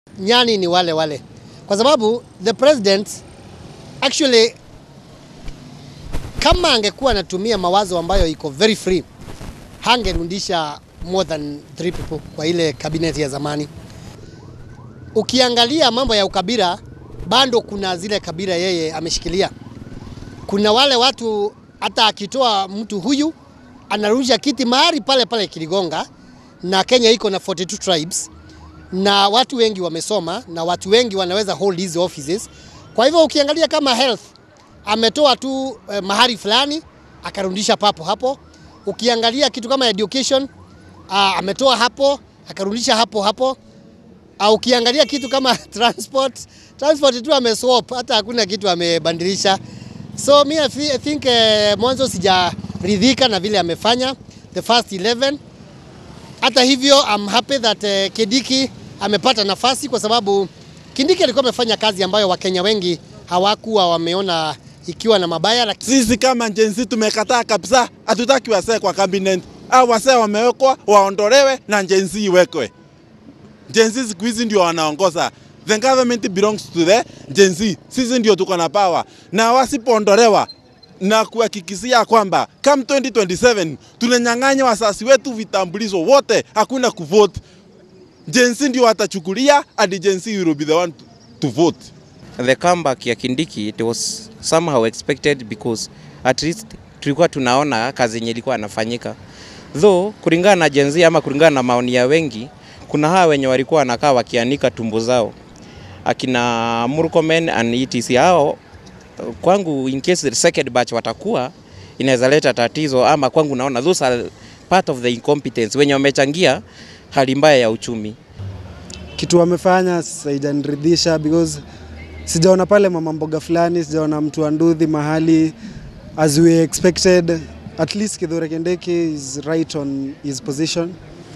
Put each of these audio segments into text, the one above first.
nyani ni wale wale, kwa sababu the president actually, kama angekuwa anatumia mawazo ambayo iko very free, hangerudisha more than three people kwa ile cabinet ya zamani. Ukiangalia mambo ya ukabila, bado kuna zile kabila yeye ameshikilia. Kuna wale watu hata akitoa mtu huyu anarudisha kiti mahali pale pale Kiligonga, na Kenya iko na 42 tribes na watu wengi wamesoma na watu wengi wanaweza hold hizi offices. Kwa hivyo ukiangalia kama health ametoa tu eh, mahali fulani akarudisha papo hapo. Ukiangalia kitu kama education ah, ametoa hapo akarudisha hapo hapo. Ah, ukiangalia kitu kama transport transport tu ameswap, hata hakuna kitu amebadilisha. So mi I thi- I think eh, mwanzo sijaridhika na vile amefanya the first 11 hata hivyo I'm happy that uh, Kindiki amepata nafasi kwa sababu Kindiki alikuwa amefanya kazi ambayo Wakenya wengi hawakuwa wameona ikiwa na mabaya, lakini Sisi kama jenzi tumekataa kabisa, hatutaki wasee kwa cabinet. Au wasee wamewekwa waondolewe na jenzi iwekwe. Jenzi siku hizi ndio wanaongoza. The government belongs to the jenzi. Sisi ndio tuko na power, na wasipoondolewa na kuhakikishia kwamba come 2027 tunanyang'anya wasasi wetu vitambulisho wote, hakuna kuvote. Jenzi ndio watachukulia hadi jenzi will be the one to, to vote. the comeback ya Kindiki it was somehow expected because at least tulikuwa tunaona kazi yenye ilikuwa anafanyika, though kulingana na Gen Z ama kulingana na maoni ya wengi, kuna hawa wenye walikuwa wanakaa wakianika tumbo zao akina Murkomen and etc. Hao kwangu, in case the second batch watakuwa inaweza leta tatizo, ama kwangu naona those are part of the incompetence wenye wamechangia hali mbaya ya uchumi. kitu wamefanya haijaniridhisha because sijaona pale mama mboga fulani, sijaona mtu wa nduthi mahali as we expected. At least Kithure Kindiki is right on his position,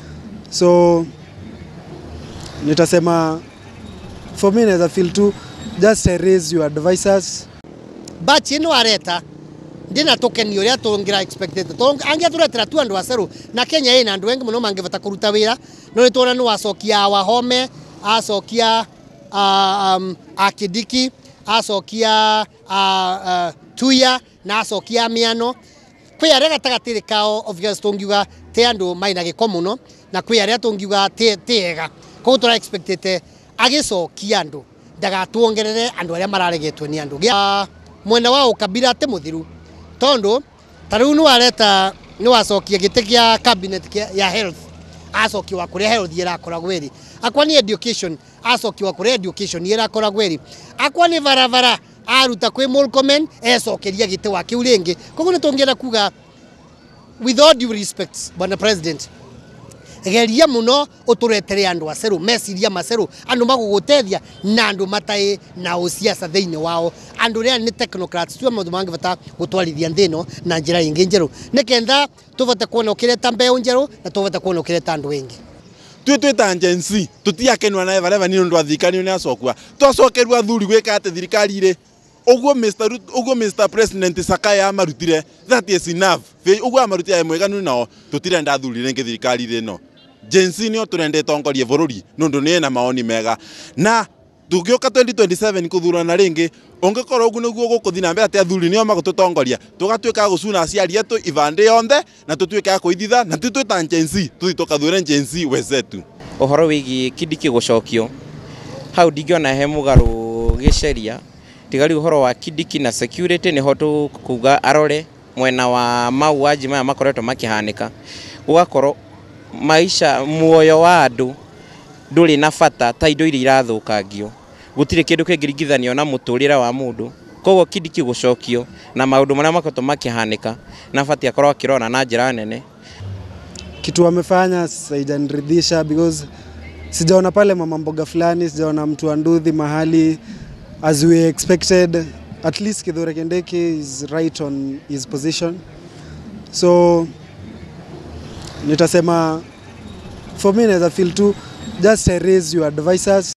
so nitasema for me naweza feel tu just raise your advisors batch ino areta ndina tokeni uria tungira expected to angia turetera tu andu aceru na Kenya ina andu wengi muno mangivata kuruta wira no ni tuona no acokia wahome acokia uh, um, akidiki acokia uh, uh, tuya na acokia miano kwi aria gatagatiri kao obvious tungiuga ti andu maina giko muno na kwi aria tungiuga ti ti ega koguo tura expectete agicokia andu ndagatuongerere andu aria mararegetwo ni andu Gia- mwena wa ukabira ati muthiru tondu ta riu niwareta niwacokia giti kia cabinet kia- ya health acokiwa kuria health irakoragwo iri akwa ni education acokiwa kuria education irakoragwo iri akwa ni barabara aruta kwi Murkomen ecokeria giti wa kiu ringi koguo ni tungienda kuga with all due respect bwana president geria muno uturetere andu aceru meciria maceru andu magugutethia na andu matai na usiasa thiini wao andu ria ni technocrats tu maundu mangivata gutwarithia nthi ino na njira ingi njeru nikenda tuvate kuona ukireta mbeu njeru na tuvate kuona ukireta andu wengi twi twita jensi tutiakenwa na eva nä ndå athikani nä acokua twacokerua athuri gwä ka atä thirikari rä uguo Mr. Ruto- uguo Mr. President Sakaya amarutire that is enough å guo amarutire mweganu nao tå tirenda athuri rä ngä thirikari rä no jensi nä o tå renda tongorie bå rå ri nä ndå nä ena maoni mega na tå gä å ka 2027 kå thurana rä ngä å ngä korwo å guo nä guo gå kå thi na mbere atä athuri nä o magå tå tongoria tå gatuä ka gå cuna aciari etå ibandä yonthe na tå tuä ka gå ithitha na ti twä ta jensi tå thi tå kathure jensi wezetu ũhoro wĩgiĩ Kindiki gũcokio hau ndingĩona he mũgarũ gĩceria tiga rĩu ũhoro wa Kindiki na security nĩho tũkuga arore mwena wa mauaji maya makoretwo makĩhanĩka gũgakorwo maisha muoyo wa andũ ndũrĩ na bata ta indo iria irathũkangio gũtirĩ kĩndũ kĩngĩringithanio na mũtũrĩre wa mũndũ koguo Kindiki gũcokio na maũndũ marĩa makoretwo makĩhanĩka na batiĩ akorwo akĩrora na njĩra nene kitu wamefanya haijaniridhisha because sijaona pale mama mboga fulani, sijaona mtu wa nduthi mahali as we expected. At least Kithure Kindiki is right on his position, so nitasema for me naweza feel tu just raise your advisors